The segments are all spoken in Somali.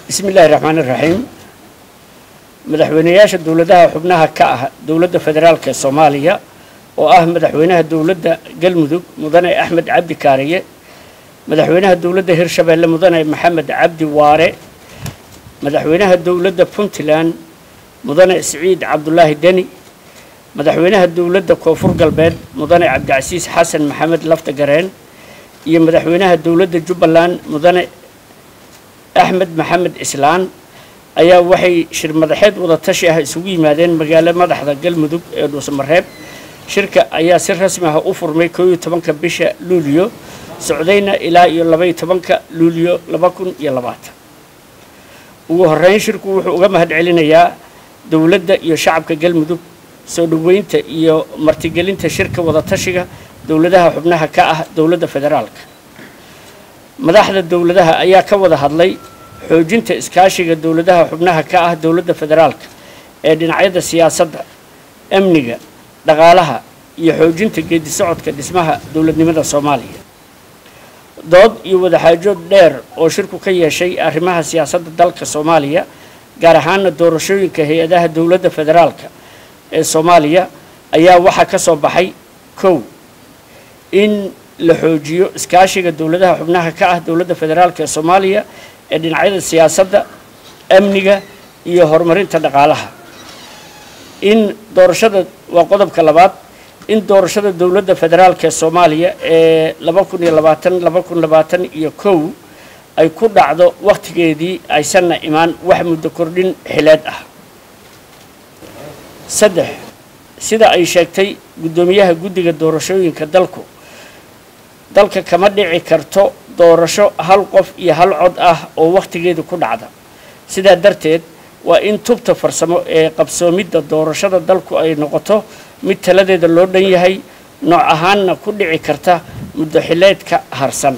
bismi illaahi raxmaan iraxiim madaxweyneyaasha dowladaha xubnaha ka ah dowladda federaalk ee soomaaliya oo ah madaxweynaha dowladda galmudug mudane axmed cabdi kaariye madaxweynaha dowladda hirshabeelle mudane maxamed cabdi waare madaxweynaha dowladda puntland mudane siciid cabdulaahi deni madaxweynaha dowladda koonfur galbeed mudane cabdicasiis xasan maxamed lafta gareen iyo madaxweynaha dowladda jubbaland mudane axmed maxamed islaan ayaa waxay shir madaxeed wada tashi ah isugu yimaadeen magaalo madaxda galmudug ee dhuusamareeb shirka ayaa si rasmi ah u furmay koo iyo tobanka bisha luuliyo socdayna ilaa iyo labaiyo tobanka luuliyo laba kun iyo labaatan ugu horeyn shirku wuxuu uga mahad celinayaa dowladda iyo shacabka galmudug soo dhoweynta iyo martigelinta shirka wada tashiga dowladaha xubnaha ka ah dowladda federaalka madaxda dowladaha ayaa ka wada hadlay xoojinta iskaashiga dowladaha xubnaha ka ah dowladda federaalka ee dhinacyada siyaasadda amniga dhaqaalaha iyo xoojinta geedi socodka dhismaha dowladnimada soomaaliya dood iyo wadaxaajood dheer oo shirku ka yeeshay arrimaha siyaasadda dalka soomaaliya gaar ahaana doorashooyinka hay-adaha dowladda federaalka ee soomaaliya ayaa waxaa ka soo baxay kow in la xoojiyo iskaashiga dowladaha xubnaha ka ah dowladda federaalk ee soomaaliya ee dhinacyada siyaasadda amniga iyo horumarinta dhaqaalaha in doorashada waa qodobka labaad in doorashada dowladda federaalk ee soomaaliya ee laba kun iyo labaatan laba kun labaatan iyo kow ay ku dhacdo wakhtigeedii aysanna imaan wax muddo kordhin xileed ah saddex sida ay sheegtay guddoomiyaha guddiga doorashooyinka dalku dalka kama dhici karto doorasho hal qof iyo hal cod ah oo wakhtigeedu ku dhacda sidaa darteed waa in tubta farsamo ee qabsoomidda doorashada dalku ay noqoto mid taladeeda loo dhan yahay nooc ahaanna ku dhici karta muddo xileedka harsan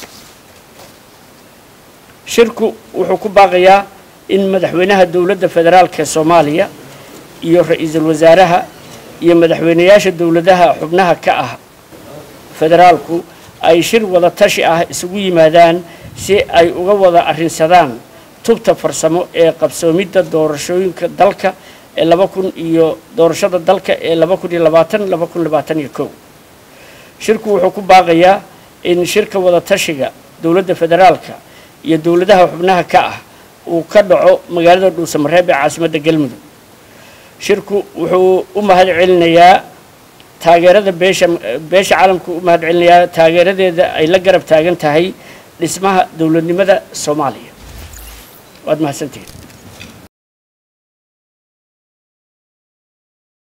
shirku wuxuu ku baaqayaa in madaxweynaha dowladda federaalk ee soomaaliya iyo ra-iisul wasaaraha iyo madaxweyneyaasha dowladaha xubnaha ka ah federaalku ay shir wada tashi ah isugu yimaadaan si ay uga wada arrinsadaan tubta farsamo ee qabsoomidda doorashooyinka dalka ee laba kun iyo doorashada dalka ee laba kun iyo labaatan laba kun labaatan iyo kow shirku wuxuu ku baaqayaa in shirka wada tashiga dowladda federaalka iyo dowladaha xubnaha ka ah uu ka dhaco magaalada dhuusamareeb ee caasimadda galmudug shirku wuxuu u mahad celinayaa taageerada beesha beesha caalamku u mahad celinayaa taageeradeeda ay la garab taagan tahay dhismaha dowladnimada soomaaliya waad mahadsantihiin